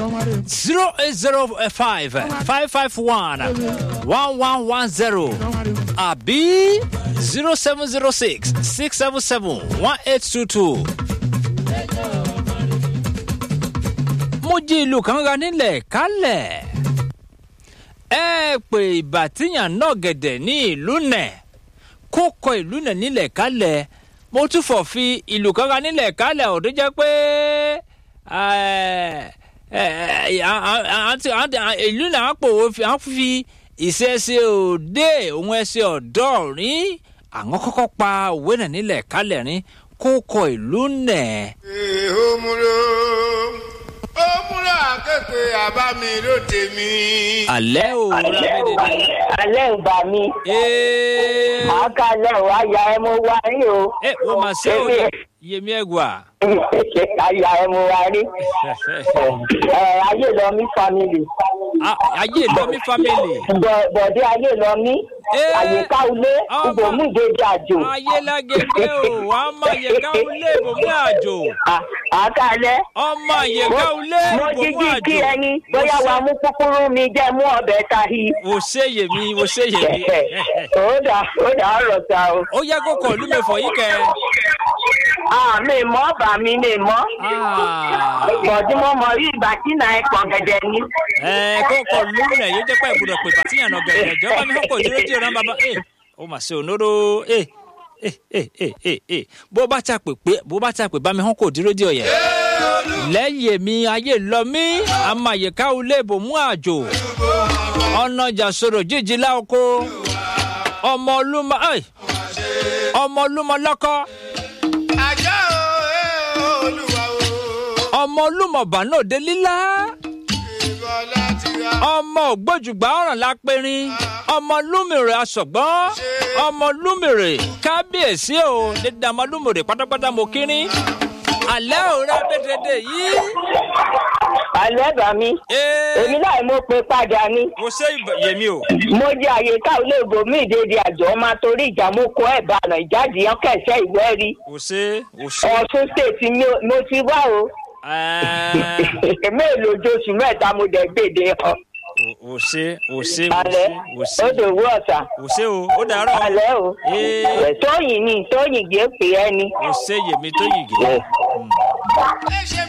zero eight zero five five five one one one one zero àbí zero seven zero six six seven seven one eight two two. mo jí ìlú kan ra nílẹ̀ kálẹ̀ ẹ pè ìbàtíyàn náà gẹ̀dẹ̀ ní ìlú nẹ̀ kó kọ ìlú nẹ̀ nílẹ̀ kálẹ̀ mo tún fọ̀ fi ìlú kan ra nílẹ̀ kálẹ̀ ọ̀dọ́ jẹ́ pé ìlú náà pòwó á fi ìṣẹ́ṣe òde òun ẹsẹ̀ ọ̀dọ́ rí àwọn kọ́kọ́ pa òwe náà nílẹ̀ kálẹ̀ rí kó kọ ìlú nẹ̀. èhómúró ó múra kékeré àbámi ló tèmi. alẹ́ o rábẹ́dẹ́dẹ́. alẹ́ ò bá mi. ee àákálẹ̀ ò àyà ẹ mo wá rí o. ẹ wọ́n máa ṣe o Èmi- yèmí ẹ̀gbà. àyà ẹ mo wá rí. ẹ ayé lọ mí family. ayé lọ́mí family. Bọ̀- bọ̀dé ayé lọ mí. Ee. àyíká ilé Ọmọ. ibòmí ìdèjì àjò. ayé lágége o wàá máa yẹ káwọn lé ibòmí àjò. À- àákálẹ̀. ọmọ àyèká ilé mo ibòmí jíjí àjò. kí ẹni bóyá wàá mú kúkúrú mi jẹ́ mú ọbẹ̀ tahi. wò ṣe yèmí wò ṣe yèmí. ó dà ó dà ọ̀rọ̀ ta o. ó yẹ kó kọ ìlú mi fọ yìí kẹ. Ah, mi mọ́ bà mí mi mọ́. Ah. Bọ̀dí mo mọ̀ rí ìgbà tí náà ẹ pọ̀ gẹ̀dẹ̀ ni. ẹ kó kọ ìlú rẹ yóò jẹ pé ìgbọdọ pè bàtíyàn náà gẹrẹ ìjọba mi kọkọ ìdúró díẹ náà bàbá ẹ ó mà ṣe ònóró ẹ ẹ ẹ ẹ ẹ ẹ bó bá ta pè pé bó bá ta pè bá mi hàn kò dúró díẹ yẹ lẹ́yìn mi ayé lọ mí àmọ́ àyíká ilé ìbòmú àjò ọ̀nà ìjàsọ̀rọ̀ jíjí láoko ọmọ olúmọ ẹ ọmọ olúmọ lọ́kọ́ ajá o ẹ o olúwa o. ọmọ olúmọ bànúòde lílá. ìbọ̀lá ti ra. ọmọ ògbójúgbà ọ̀ràn lápẹ́rín ọmọ lúmìrè asọ̀gbọ́n ọmọ lúmìrè kábíyèsí o dídá ọmọ lúmìrè pátápátá mo kírín alẹ́ òrà bẹ́tẹ̀dẹ̀ yìí. Àlẹ́ bà mí. ee Èmi náà mo pe padà ni. mo ṣe ìbẹ̀- yèmí o. Mo jẹ́ àyíká ilé ìbòmí ìdèdè àjọ máa torí ìjà mo kó ẹ̀ bànà ìjáde yẹn kẹ̀sẹ̀ ìwé rí. o ṣe o ṣe. Ọ̀ṣun state ni mo ti wá o. ẹẹ, Èmi èlò oṣooṣù mẹ́ta mo dẹ̀ gbèdé ọ. o o ṣe o ṣe o Alẹ́ ṣe o ṣe ó dòwú ọ̀sà. o ṣe o ó dàárọ̀ Alẹ́ o. ee Tóyìn ni Tóyìn gbé pè é ni. o ṣe yèmí tó yìí gé. ẹ ṣe